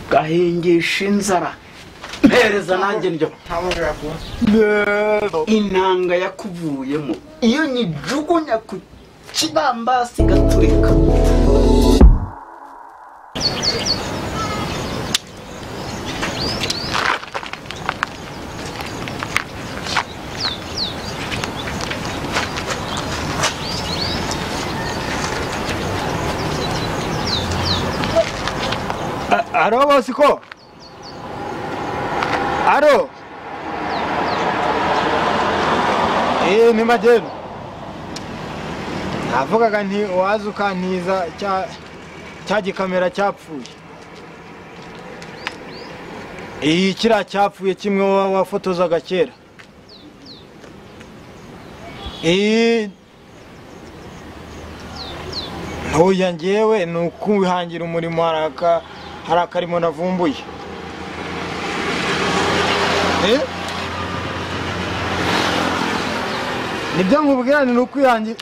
gahengesha inzara mpereza nanjye ndyo rero intanga yakuvuyemo iyo nyijugunya ku kibambasi gaturika aro bosiko aro eee ni magendo navugaga nti uwaza ukantiza cya cya gikamera cyapfuye iyi kiriya cyapfuye kimwe wa- wafotozaga kera iyi ntuya ngewe ni ukwihangira umurimo hari aka- hari akarimo navumbuye Eh? nibyo nkubwira ni ukwihangira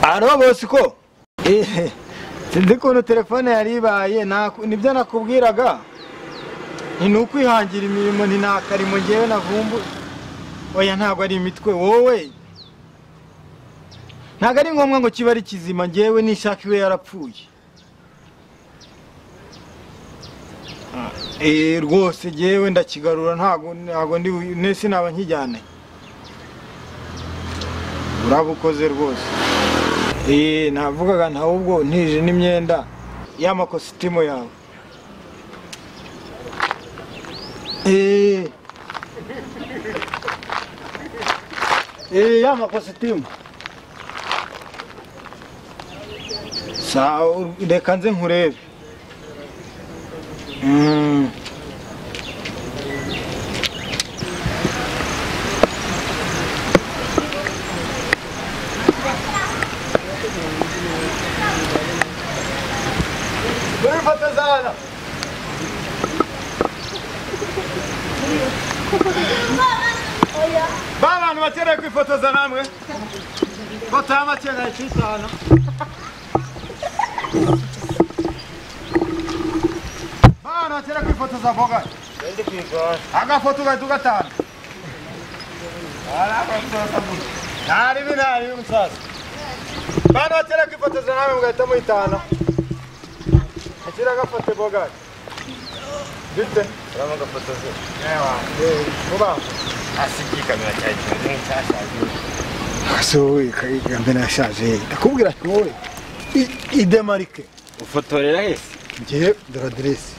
aro bosiko Eh, sinzi ukuntu telefone yari ibaye naku- nibyo nakubwiraga ni ni ukwihangira imirimo ni nta karimo ngewe navumbu oya ntabwo ari imitwe wowe ntabwo ari ngombwa ngo kibe ari kizima ngewe nishaka iwe yarapfuye Ah, eh, rwose ngewe ndakigarura ntabwo ntabwo ndi ne sinaba nkijyane urabukoze rwose Ee, navugaga nta ubwo ntije n'imyenda y'amakositimu yawe Ee. Ee, y'amakositimu sawa u- reka nze nkurebe Mm. ba bantu bakeneye kwifotoza namwe foto y'amakeneye cy'itanu ba bantu bakeneye kwifotoza mboga agafoto ugahita ugatanga ntari binari y'umusaza ba bantu bakeneye kwifotoza namwe mugahita muhitana akira agafoto mboga gite urabona agafotoza vuba asohoye mbere yashaje ndakubwira ati wowe i- idemarike ufotorera hese ngiye dore aderesi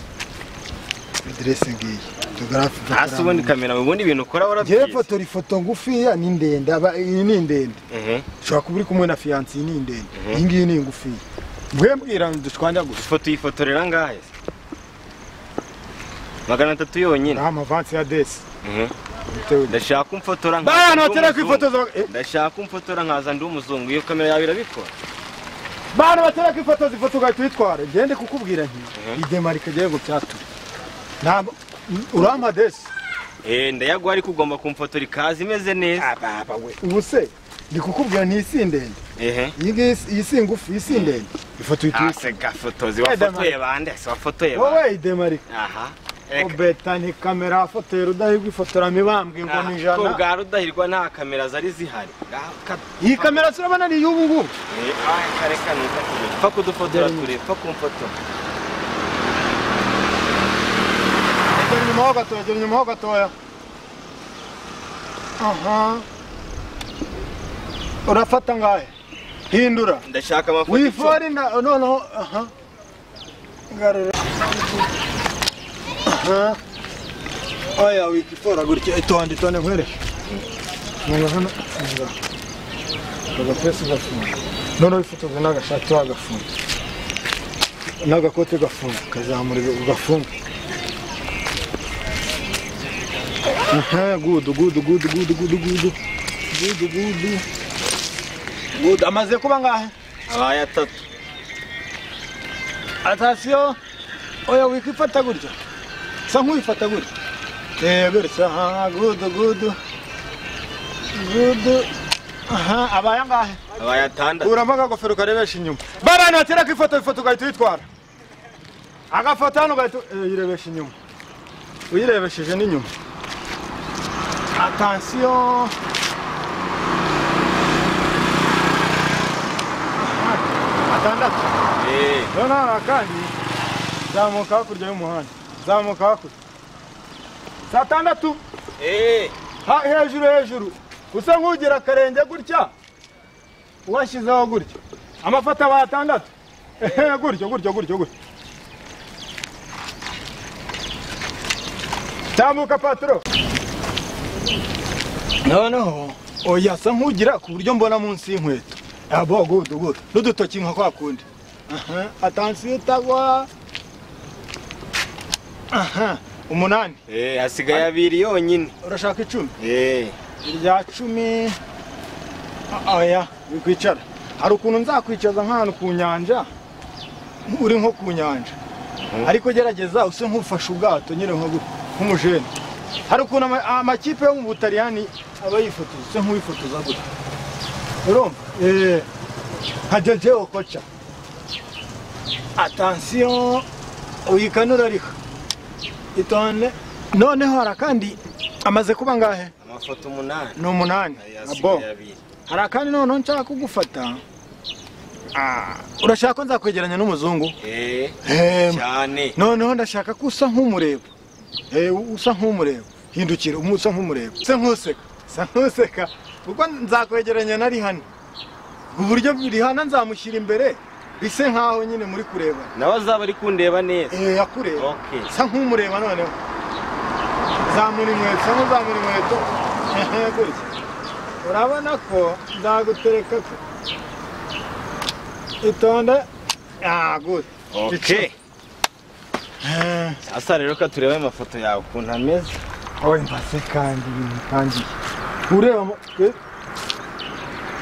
aderesi ngiyi fotogarafe hasi ubundi kamera ubundi ibintu ukora ngewe warabyize fotora ifoto ngufiya ni ndende aba- iyi ni ndende Mhm. ushobora kuba uri kumwe na fiyansi iyi ni ndende iyi ngiyi ni ngufiya mwembwira dushwanja gusa ifoto uyifotorera ngahe se magana atatu yonyine nta mavansi ya desi Mhm. bitewe na- ndashaka ko umfotora nkaza Bana ndi batera umuzungu. kwifotoza eh, ndashaka ko umfotora nkaza ndi umuzungu iyo kamera yawe irabikora bana batera kwifotoza ifoto ugahita uyitwara ngende kukubwira nti Mhm. idemarike ngewe ngo byatuma ntabwo urampa desi eh ndayaguha ariko ugomba kumfotora ikaza imeze neza ababa we ubu se ndi kukubwira ni isi ndende ehe iyi ngiyi si- iyi si ngufi iyi si ndende ifoto ase gafotozi Weda, wafotoye bande se wafotoye bande wowe idemarika aha Reka. ubeta ni kamera afotora udahirwa ifotora mibambwe ngo Aha, ni ko ijana bwa rudahirwa nta kamera zari zihari Ga- ka- iyi kamera turabona ni iy'ubu ngubu Eh, ah, kare kano gato. pfa kudufotora ture pfa kumfotora gera inyuma ho gatoya gera inyuma ho gatoya aha urafata ngahe hindura ndashaka amafoto icumi. wifori na noneho aha garura aha oya wikifora gutya itonde itonde nkwereke noneho hano ngaha agapesi gafunze noneho wifotoza n'agashati wagafunze n'agakote gafunze kazamura gafunze aha gudu gudu gudu gudu gudu gudu gudu gudu gudu amaze kuba ngahe abaye atatu atasiyo oya wikifata gutya sa nk'uwifata gutya eh gutya aha gudu gudu gudu aha abaye angahe abaye atandatu kuramo akagofero karebesha inyuma babana batera ko ifoto ifoto ugahita uyitwara agafoto hano ugahita uyirebesha inyuma uyirebesheje n'inyuma atansiyo atandatu Eh, rero nta hari akandi zamuka hakurya y'umuhanda zamuka hakurya saa tandatu eh, ha- hejuru hejuru usa nk'ugira akarenge gutya washyizeho gutya amafoto aba atandatu Ehe, gutya gutya gutya gutya tambuka patro noneho oya asa nk'ugira ku buryo mbona munsi y'inkweto abo gudu gudu n'udutoki nka kwa kundi Aha, atansiyo utagwa aha umunani eh, hasigaye abiri yonyine urashaka icumi Eh, irya cumi Ah, oya wikwicara hari ukuntu nzakwicaza nk'ahantu ku nyanja uri nko ku nyanja ariko gerageza use nk'ufashe ubwato nyine nko gutya, nk'umujene hari ukuntu ama- amakipe yo mu butaliyani aba yifotoza use nk'uwifotoza gutya urumva Eh, nka jeje okoca atansiyo uyikanura ariko itonde noneho hari akandi amaze kuba ngahe amafoto umunani ni umunani Ayo abo hasigaye abiri hari akandi noneho nshaka kugufata Ah, urashaka ko nzakwegeranya n'umuzungu Eh, Em, cyane noneho ndashaka ko usa nk'umureba Eh, usa nk'umureba hindukira umu- usa nk'umureba usa nk'useka usa nk'useka kuko nzakwegeranya na rihana ku buryo rihana nzamushyira imbere bise nk'aho nyine muri kureba nawe azaba ari kundeba neza Eh, yakureba Okay. sa nk'umureba noneho zamura inkweto sa nk'uzamura inkweto Ehe, gutya urabona ko nzagutereka ko itonde ah gutya okay Eh, asa rero ka turebe amafoto yawe ukuntu ameze oye mbase kandi ibintu bitangiye ureba mo- eh,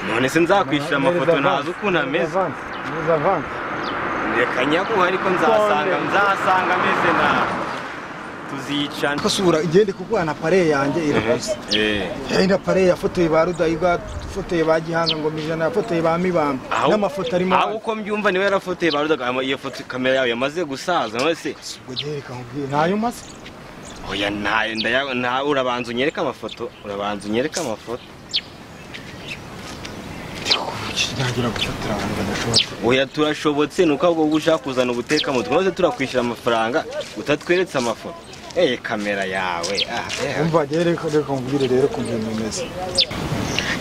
none se nzakwishyura amafoto ntazi ukuntu ameze Vanze, neza vanze. reka nyaguha ariko nzahasanga None. nzahasanga ameze nabi tuzicana Ariko sura igende kuko na pare yanjye irakoze Eh, yenda pare yafotoye ba rudahigwa yafotoye ba gihanga ngoma ijana yafotoye ba mibambwe aho- n'amafoto arimo aho uko mbyumva niwe yarafotoye barudaga ama- iyo foto kamera yawe yamaze gusaza none se ubwo gihe reka nkubwire ntayo maze oya ntayo ndaya- nta urabanza unyereke amafoto urabanza unyereke amafoto ntagira gufatira abantu badashobora oya turashobotse nuko ahubwo wowe ushaka kuzana ubuteka mutwe maze turakwishyura amafaranga utatweretse amafoto eye kamera yawe ah, eh. umva rero reka reka nkubwire rero ukuntu ibintu bimeze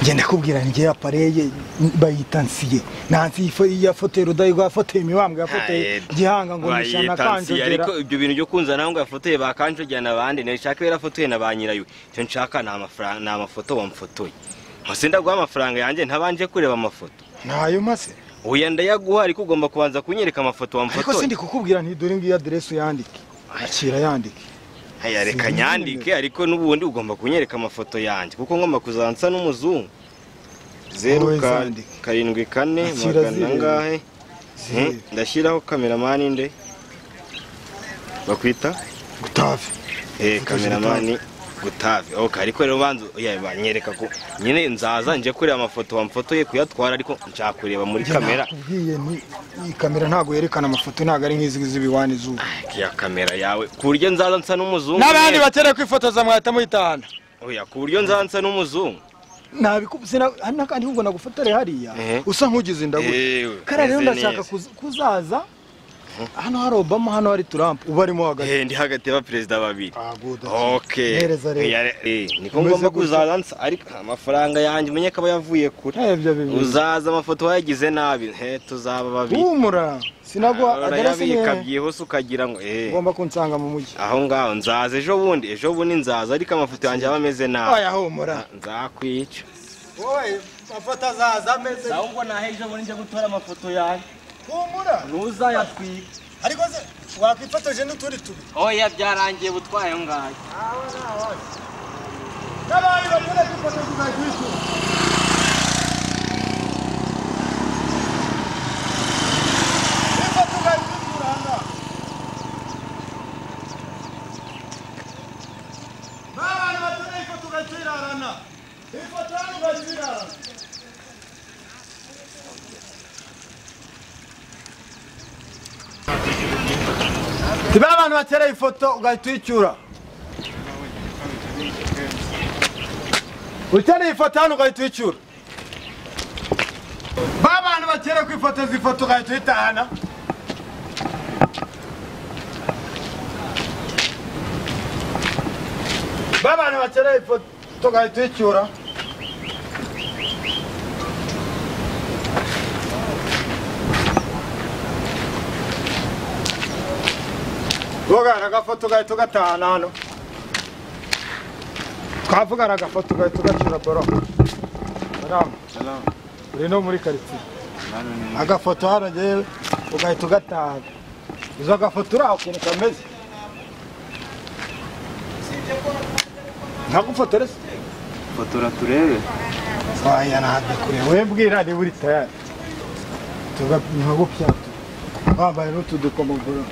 ngenda kubwira njye apareye bayita nsiye nansi yafotoye rudahigwa yafotoye imibambwe yafotoye Aye, gihanga ngo bayita nishana nsi, kanjogera ariko ibyo bintu byo kunza nawe ngo yafotoye ba kanjogera n'abandi nashaka iyo yarafotoye na ba nyirayo icyo nshaka ni amafaranga ni amafoto wamfotoye nkusi ndaguha amafaranga yanjye ntabanje kureba amafoto ntayo maze oya ndayaguha ariko ugomba kubanza kunyereka amafoto ariko sindi wamfotoye kukubwira nti dore ngiyo aderesi uyandike akira yandike aya reka nyandike ariko n'ubundi ugomba kunyereka amafoto yanjye kuko ngomba kuzansa n'umuzungu Wowe zeru ka- zandike. karindwi kane Akira magana zireba. angahe Hmm, Zireba. ndashyiraho kameramani nde bakwita gutave Eh, Foto kameramani gutave ok ariko rero banza oya banyereka ko nyine nzaza nje kureba amafoto wamfotoye kuyatwara ariko nshaka kureba muri kamera nakubwiye nti iyi kamera ntabwo yerekana amafoto ntabwo ari nk'izi z'ibiwani zuba ya kamera yawe ku buryo nzaza nsa n'umuzungu n'abandi nyine. bakeneye kwifotoza mwahita muyitahana oya ku buryo nzaza nsa n'umuzungu nabikubzina hari n'akandi ngo nagufatare hariya Ehe. usa nk'ugize indagu Ewe, kara rero meze ndashaka neza. kuz- kuzaza hano hari obama hano hari trump uba arimo hagati Eh, ndi hagati y'abaperezida babiri okay Mpereza rero. Oya, eh, niko Umeze ngomba gutya. kuzaza nsa ariko amafaranga yanjye umenye ko aba yavuye kure ebyo bibiri uzaza amafoto wayagize nabi he tuzaba babiri humura sinaguha aderesi urayabika nihe byihuse ukagira ngo eh ugomba kunsanga mu mujyi aho ngaho nzaza ejo bundi ejo bundi nzaza ariko amafoto yanjye aba ameze nabi oya humura nzakwica wowe mafoto azaza ameze ahubwo naho ejo bundi njya gutora amafoto yanjye humura ntuzayatwika wakwifotoje n'utundi tubiri oya byarangiye ubutwaye aho ngaho n'abandi bakunda kwifotoza uzajya ubikora tiba abantu batera ifoto ugahita uyicyura ukeneye ifoto hano ugahita uyicyura ba bantu bakera kwifotoza ifoto ugahita uyitahana ba bantu bakera ifoto ugahita uyicyura tugana agafoto ugahita ugatahana hano twavugana agafoto ugahita ugacyura boro salamu uri no muri karitsiye agafoto hano ngewe ugahita ugatahana izo gafoto uriho ukuntu kameze ntagufotore se fotora turebe aya ntabwo kureba we mbwira niba uri tayari tugapima gupyatu wambaye n'utu dukomo boro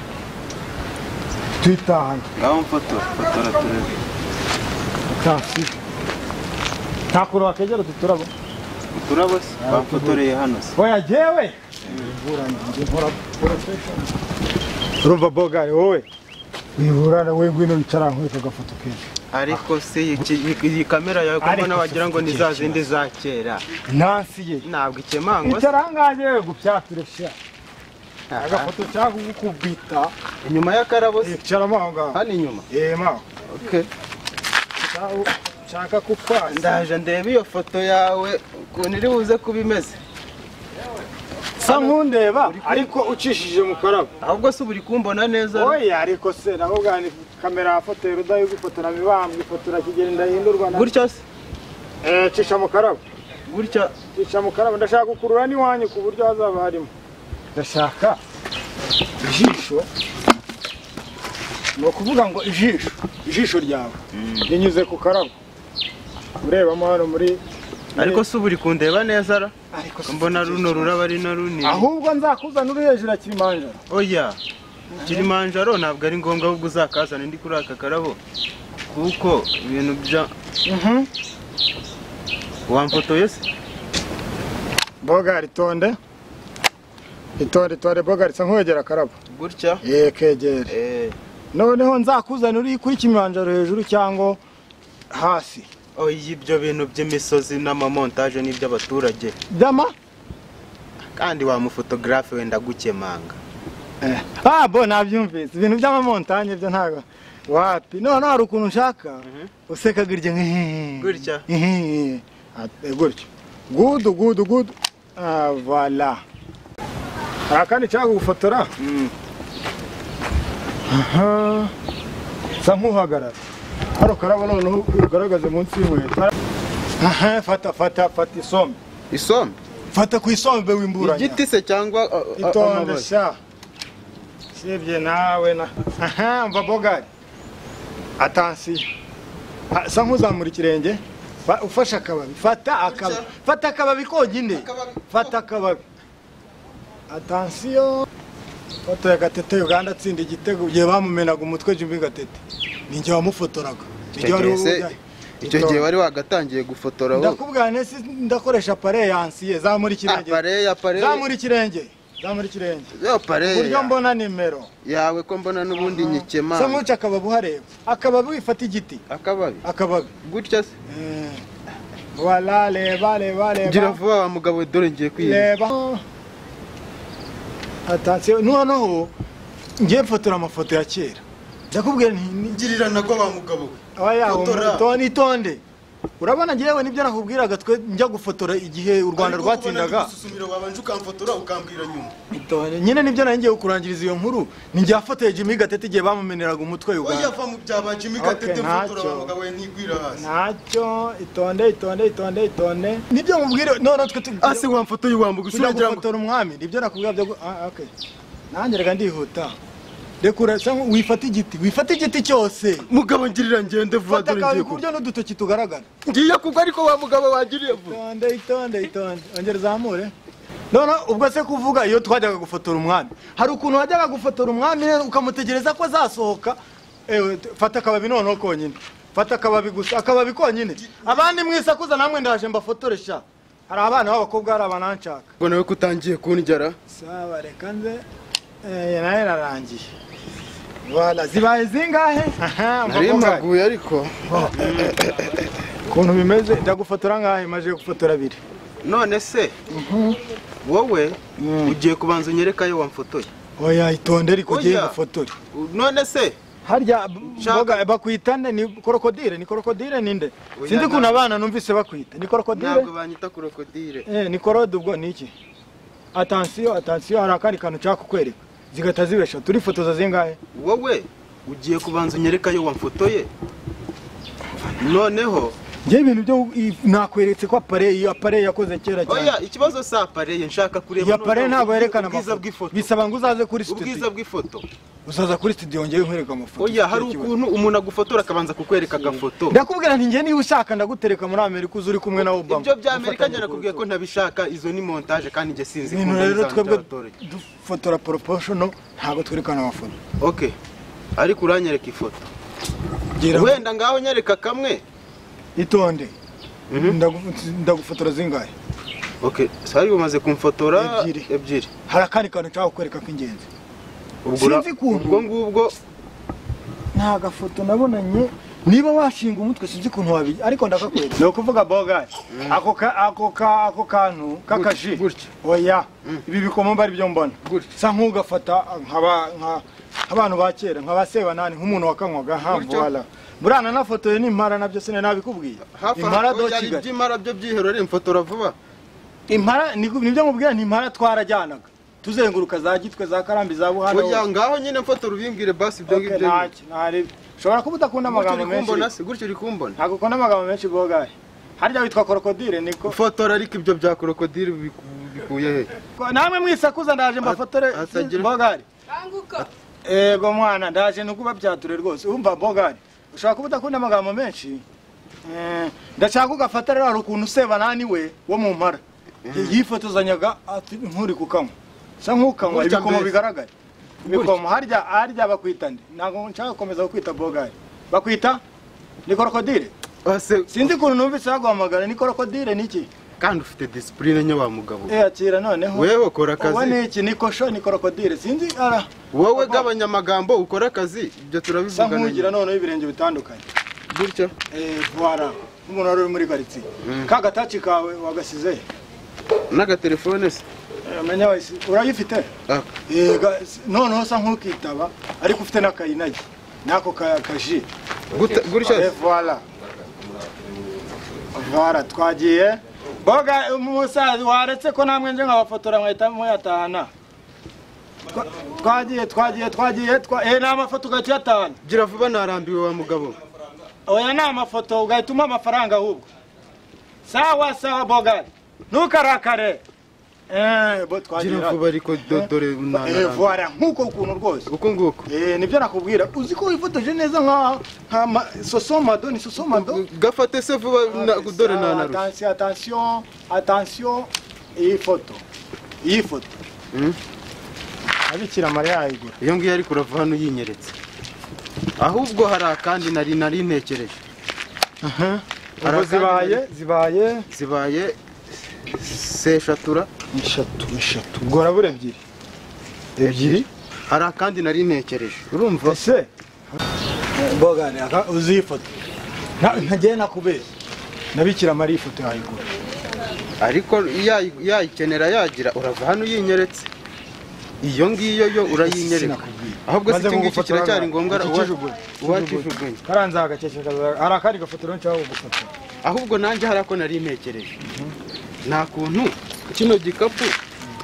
twitahana ngaho mfotora fotora turebe taxi nta kuntu wakegera utu turabo uturabo se bafotoreye hano se oya jewe urumva bogari wowe wiburana we ngwino wicara nkwereka agafoto kenshi ariko se iki- iyi kamera yawe ko Ariko mbona wagira ngo ni za si- zindi za kera nansi ye ntabwo ikemangwa se icara ahangaha yewe gupyatura sha agafoto cyangwa ukubwita inyuma y'akarabo se icaramo aho ngaho hano inyuma yema Okay. nshaka kukwasa ndaje ndeba iyo foto yawe ukuntu iri buze kuba imeze sa nkundeba ariko ucishije mu karabo ahubwo se uba uri kumbona neza oya ariko se nabo bwani kamera yafotoye rudayi gufotora mibambwe ifotora kigeli ndahindurwa na gutya se Eh, cisha mu karabo gutya cisha mu karabo ndashaka gukurura n'iwanyu ku buryo hazaba harimo ndashaka ijisho ni ukuvuga ngo ijisho ijisho ryawe rinyuze ku karabo urebamo hano muri ariko se uba uri kundeba neza ra ariko si- mbona runo ruraba ari na runini ahubwo nzakuzana uri hejuru ya kilimanjaro oya kilimanjaro ntabwo ari ngombwa ahubwo uzakazana ndi kuri aka karabo kuko ibintu bya wamfotoye se boga ritonde itonde itonde boga risa nkuwegera akarabo gutya ye kegere eh noneho nzakuzana uri kuri kilimanjaro hejuru cyangwa hasi oya ibyo bintu by'imisozi n'amamontaje ni iby'abaturage dama kandi wamufotogarafe wenda gukemanga ah bo nabyumvise ibintu by'amamontanye byo ntabwo wapi none hari ukuntu nshaka useka gutya nka- Gutya? Ehe. Ate- gutya gudu gudu gudu Ah, voilà hari akandi nshaka gufotora aha sa nk'uhagarara hano karabo noneho ugaragaze munsi y'inkweto aha fata fata fata isombe isombe fata ku isombe w'imburanya igiti se cyangwa a- a- itonde amababi? sha sibye nawe na aha mva bogari atansiyo Ah, sa nk'uzamura ikirenge Fa- ufashe akababi fata akababi fata akababi konyine fata akababi atansiyo fotoye gatete uganda atsinda igitego igihe bamumenaga umutwe jimbi gatete ninjye wamufotoraga Ninjye wari gihe se- ujya- icyo gihe wari wagatangiye gufotora wowe ndakubwira nesi ndakoresha pare yansiye zamura ikirenge apareya zamura ikirenge zamura ikirenge buryo apareya mbona nimero yawe ko mbona n'ubundi se nyikemanga nkuca akababi uhareba akababi wifata igiti akababi akababi gutya se wala reba reba gira reba vuba wa mugabo dore ngiye kwirinda reba atansiyo noneho ngiye mfotora amafoto ya kera ndakubwira nti ni- girira nabwo wa mugabo we aba yawe Fotora. itonde itonde urabona ngewe nibyo nakubwiraga twe njya gufotora igihe u rwanda rwatsindaga gususumira wabanje ukamfotora ukambwira nyuma Itonde. nyine nibyo nari ngiye kurangiriza iyo nkuru ni njye wafotoye jimmy gatete igihe bamumeneraga umutwe uganda va mu bya ba jimmy Gatete, Okay, fotora wa ntacyo. mugabo we ntigwira hasi ntacyo itonde itonde itonde itonde nibyo mubwire none twe ase wamfotoye wambuga tujya usura ngira ngo gufotora umwami nibyo nakubwira byo gu- ah, okay. nanjye reka ndihuta reka urasa nk- wifata igiti wifata igiti cyose mugabo ngirira ngende vuba fata dore ngiye akawe ku kuba buryo n'udutoki tugaragara ngiye kugwa ariko wa mugabo wangiriye vuba itonde itonde itonde ongera uzamure none ubwo se kuvuga iyo twajyaga gufotora umwami hari ukuntu wajyaga gufotora umwami rero ukamutegereza ko azasohoka ewe t- fata akababi noneho konyine fata akababi gusa akababi konyine abandi mwisakuza namwe ndaje mbafotore sha hari abana b'abakobwa hari abananshaka ngo nawe kutangiye kundyara sawa reka nze Eh, nayo irarangiye Voilà, zibaye zingahe Aha, nari amaboko yawe. mpaguye ariko ukuntu bimeze ndagufotora ngahe maze gufotora abiri none se wowe ugiye kubanza unyereka ayo wamfotoye oya itonde ariko Oya. ugiye gufotore U- none se harya Shaka. mboga bakwita nde ni krokodile ni krokodile ninde Oya, sinzi ntabwo. ukuntu abana numvise bakwita ni krokodile ntabwo banyita krokodile eh, ni korode ubwo ni iki atansiyo atansiyo hari akandi kantu nshaka kukwereka zigahita zibesha turifotoza zingahe wowe ugiye kubanza unyereka ayo wamfotoye noneho njye ibintu byo i- nakweretse ko apareye iyo apareye yakoze kera cyane oya ikibazo si apareye nshaka kureba iyo noneho apareye ntabwo yerekana ubwiza amafoto. bw'ifoto bisaba ngo uzaze kuri ubwiza studio bw'ifoto uzaza kuri studio ngewe nkwereka amafoto oya hari Nicyo kibazo. ukuntu umuntu agufotora akabanza kukwereka agafoto ndakubwira nti njye niba ushaka ndagutereka muri amerika uze uri kumwe na obama ibyo bya amerika Gufatanya njye nakubwiye ko kurutugu. ntabishaka izo ni montage kandi njye sinzi ibintu kumva rero bizaba twebwe by'abaturage. dufotora proportional ntabwo twerekana amafoto okay ariko uranyereka ifoto gira wenda ngaho nyereka kamwe itonde Mhm. Ndagu- ndagufotora zingahe okay sari umaze kumfotora Ebyiri. ebyiri hari akandi kantu nshaka kukwereka k'ingenzi ubwo ura- Sinzi ukuntu. ubwo ngubwo nta gafoto nabonanye niba washinga umutwe sinzi ukuntu wabi ariko ndakakwereka ni ukuvuga bogari ako ka- ako ka- ako kantu k'akaji gutya. oya ibi bikomo mba aribyo mbona Gutya. sa nk'ugafata nk'aba- nka- nk'abantu ba kera nka ba sebanani nk'umuntu wakanywaga hamvuwala burana nafotoye n'impara nabyo sinari nabikubwiye hafi impara aho do yari kigali iby'imara byo byiherore mfotora vuba impara ni- nibyo nkubwira ni impara twarajyanaga tuzenguruka za gitwe za karambi za buhana burya ngaho nyine mfotora ubimbwire basi ibyo Okay, ngibyo ntacyo, ntaribyo. ushobora kuba udakunda gutyo uri amagambo kumbona menshi se gutyo uri kumbona ntabwo ukunda amagambo menshi bogaye harya witwa krokodile niko fotora ariko ibyo bya krokodile biku- bikuye he Ko- namwe mwisakuza ndaje mbafotore At- atagira- bogari banguka yego mwana ndaje nuko ubabyature rwose umva bogari ushobora kuba udakunda amagambo menshi Eh, ndashaka ugafata rero hari ukuntu useba nani we wo mu mpara yifotozanyaga ati nk'uri kukanywa sa nk'ukanywa Gutya ibikomo mbese. bigaragara ibikomo harya harya bakwita nde ntabwo nshaka gukomeza kukwita bogari bakwita ni krokodile ase sinzi ukuntu numvise baguhamagara ni krokodile niki kandi ufite disipurine nye wa mugabo Eh, akira noneho wewe ukora uwo akazi ni iki ni kosho ni krokodile sinzi ara wowe gabanyamagambo ukora akazi ibyo sa nk'ugira turabivugana noneho ibirenge bitandukanye gutyo Eh, voila nk'umuntu wari uri muri karitsiye ka gataci kawe wagasize he? n'agatelefone se Eh, menya wese urayifite Ah. Eh, ga- s- noneho sa nk'ukitaba ariko ufite n'akayinagi n'ako ka- kaji Gute- Eh, gutyo voila voila twagiye boga umusaza waretse ko namwe nje nkabafotora mwahita muyatahana Twa- twagiye twagiye twagiye twa- eh, ni amafoto ugahita uyatahana gira vuba narambiwe wa mugabo oya ni amafoto ugahita umpa amafaranga ahubwo sawa sawa bogari ntukarakare Eh, bo gira twagira vuba ariko do- dore Eh, narambiwe voila nk'uko ukuntu rwose uko nguko Eh, nibyo nakubwira uzi ko wifotoje neza nka nka ma- sosomado ni sosomado gafate se vuba na- dore nanarusha atansiyo atansiyo atansiyo iyi foto iyi foto Mm. abikira mariya yayigura iyo ngiyo ariko urava hano yinyeretse ahubwo hari akandi nari nari ntekereje ubwo zibaye zibaye zibaye seshatura eshatu eshatu ubwo urabura ebyiri ebyiri hari akandi nari ntekereje urumva ese mboga ni aka uzi iyi foto Na- ntagiye nakubeshya nabikira mariya ifoto yayigura ariko yayi- yayikenera yagira urava hano yinyeretse iyo ngiyo yo urayinyereka Sinakubwiye. ahubwo se Maze iki ngiki kugufotora kiracyari ngaha. ngombwa Iki uwa- kijugunya. uwakijugunye karanza hagakeke kaza- hari akandi gafoto rero nshaka kugufotora ahubwo nanjye hari ako nari ntekereje nta kuntu kino gikapu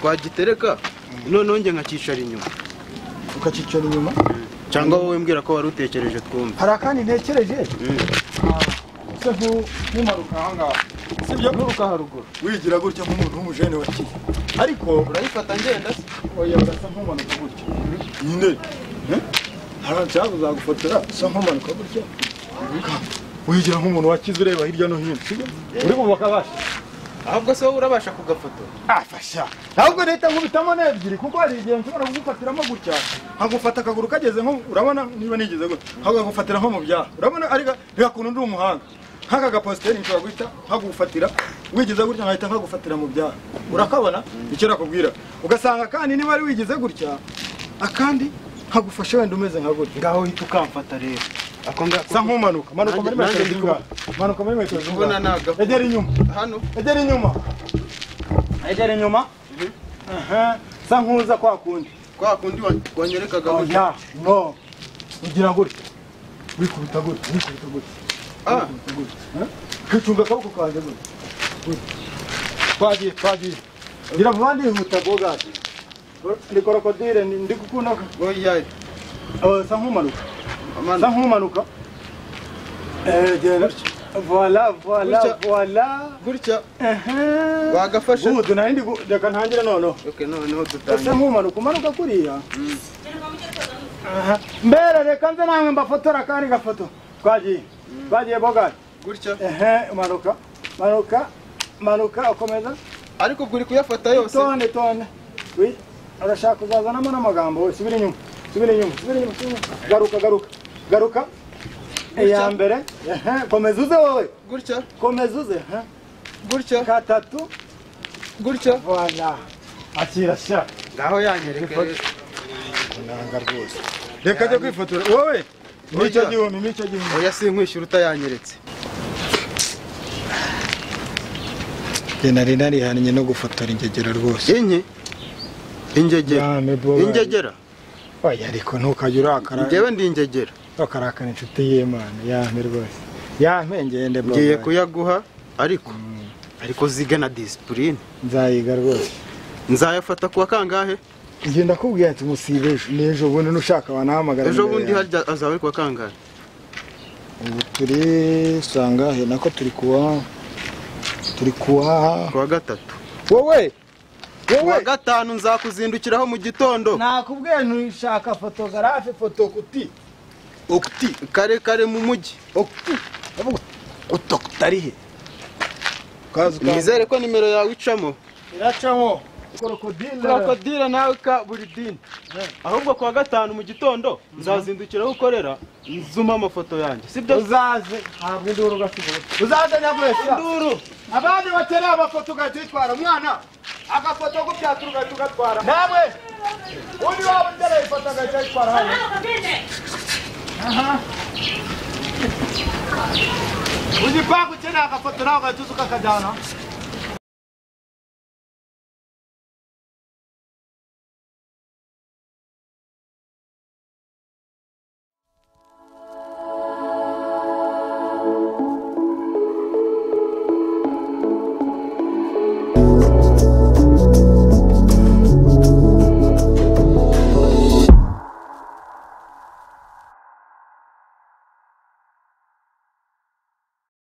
twagitereka noneho njye nkakicara inyuma ukakicara inyuma cyangwa wowe mbwira ko wari utekereje twumve hari akandi ntekereje Ah, se nku- nkumanuka ahangaha sibyo nturuka haruguru wigira gutya nk'umuntu w'umujene wa kiyi ariko urayifata ngenda se oya urasa nk'umanuka gutya nyine hariya cyangwa uzagufotora usa nk'umanuka burya wigira nk'umuntu wakize ureba hirya no hino sibyo uri bubaka basha ahubwo se wowe urabasha kugafoto afasha ahubwo leta nkubitamo n'ebyiri kuko hari igihe nshobora kugufatiramo gutya nkagufata akaguru kageze nko urabona niba nigeze gutya nkagagufatira nko mu byaha urabona ariko reka kuntu ndi umuhanga nk'aka gapositeri nshobora guhita nkagufatira wigize gutya nkahita nkagufatira mu byaha urakabona icyo nakubwira ugasanga kandi niba ari wigize gutya akandi nkagufasha wenda umeze nka gutya ngaho uhita ukamfata rero ako ngako sa nk'umanuka manuka muri Nanjye- metero nanjye ndi z'ingahe manuka muri metero kubona z'ingahe naga egera inyuma hano egera inyuma egera inyuma Aha, sa nkuza kwa kundi kwa kundi wa- wanyerekaga burya oya no ugira gutya wikubita gutya wikubita gutya ah wikubita gutya eh? kwicunga akaboko kanjye gutya gutya twagiye twagiye ngira vuba ndihuta bwogati ni korodire ndi gukunda oya Eh, sa nkumanuka sa amana nkumanuka Eh, gera gutya voila voila Gutya. voila gutya Ehe. wagafashe Gudu narindi gu- reka ntangire noneho okay noneho ese dutangiye nkumanuka umanuka kuriya Aha. mbere reka nze namwe mbafotora akandi gafoto twagiye twagiye bogari gutya ehe manuka manuka manuka ukomeza ariko ubwo uri kuyafata yose tonde tonde Wi, urashaka kuzazanamo n'amagambo we subira inyuma subira inyuma subira inyuma subira inyuma. garuka garuka garuka iya mbere ehe komeza uze wowe gutya komeza uze ehe gutya gatatu gutya voila akira sha ngaho yanyereke nanga rwose reka ajya kwifotora wowe n'icyo gihumbi n'icyo gihumbi oya sinkwishyura utayanyeretse njye nari narihannye no gufotora ingegera rwose inye ingegera Yame boba. ingegera oya ariko ntukajya urakara njyewe ndi ingegera ukarakana inshuti y'imana yame rwose yame ngende boba. ngiye kuyaguha ariko ariko zigana disipurine nzayiga rwose nzayafata kuwa kangahe njye ndakubwira ati musibe ejo n'ejo bundi n'ushaka wanahamagara ejo nimero bundi yanjye. harya azaba ari kuwa kangahe ubu turi sangahe nako turi kuwa turi kuwa kuwa gatatu wowe kuwa gatanu nzakuzindukiraho mu gitondo nakubwiye ntushaka fotogarafe fotokuti okuti kare kare mu mujyi utokutarihe kazi kazi nizere ko nimero yawe icamo iracamo krokodile krokodile nawe ka buri dini ahubwo kuwa gatanu mu gitondo nzazindukiraho ukorera nzuma amafoto yanjye sibyo uzaze ntabwo induru ugasigaye uzaze nyabwesa nduru abandi batereye amafoto ugahita uyitwara umwana agafoto kubyaturu ugahita ugatwara namwe undi waba utereye ifoto agahita ayitwara hano ugipangu cye ni agafoto nawe ugahita uza ukakajyana